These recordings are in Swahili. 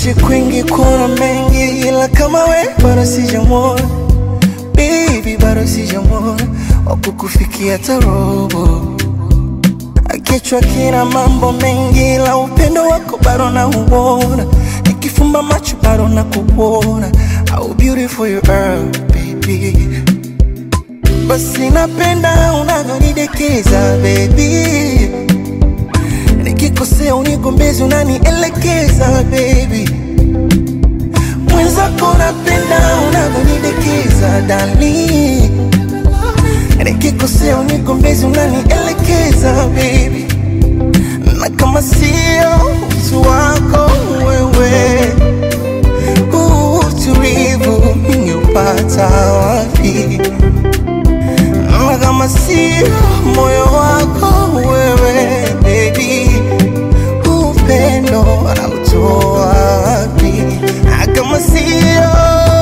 nimeishi kwingi kuona mengi, ila kama we bado sijamwona baby, bado sijamwona wakukufikia tarobo. Kichwa kina mambo mengi, ila upendo wako bado nauona, nikifumba macho bado nakuona. How beautiful you are baby, basi napenda unavyonidekeza baby nikikosea unigombezi unanielekeza baby mwenzako napenda unavyonidekeza dali nikikosea unigombezi unanielekeza baby na kama sio utu wako wewe huu utulivu ningeupata wapi na kama sio moyo wako wewe baby upendo anautoa wapi na kama sio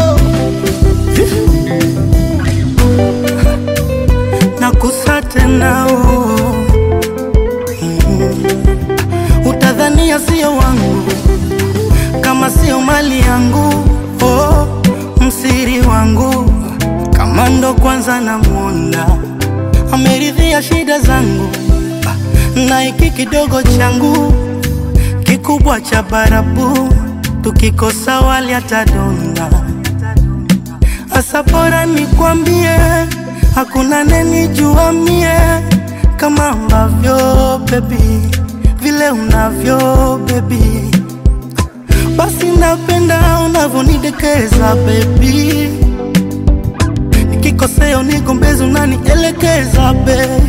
nakusa tena oh. mm. Utadhania sio wangu kama sio mali yangu oh. Msiri wangu kama ndo kwanza namwona ameridhia shida zangu na hiki kidogo changu kikubwa cha barabu tukikosa wali atadonda Asa bora nikwambie, hakuna nenijua mie kama ambavyo baby, vile unavyo baby, basi napenda unavyonidekeza baby, nikikosea unigombezi unanielekeza baby.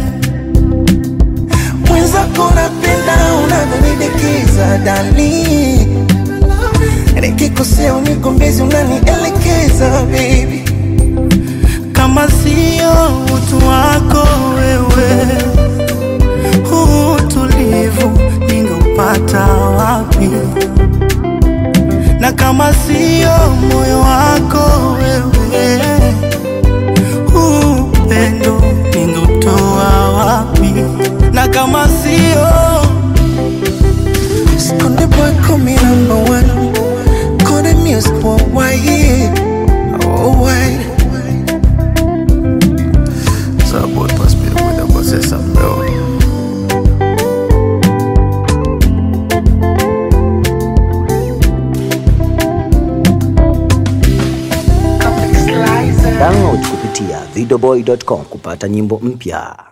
mwenzako napenda unavyonidekeza dali nikikosea unigombezi unanielekeza baby kama sio utu wako wewe, huu utulivu ningeupata wapi? Na kama sio moyo wako wewe, huu upendo ningeutoa wapi? Na kama sio Skonde boy call me number one Call the music worldwide Worldwide So boy pass me the window but say something bro Download kupitia videoboy.com kupata nyimbo mpya.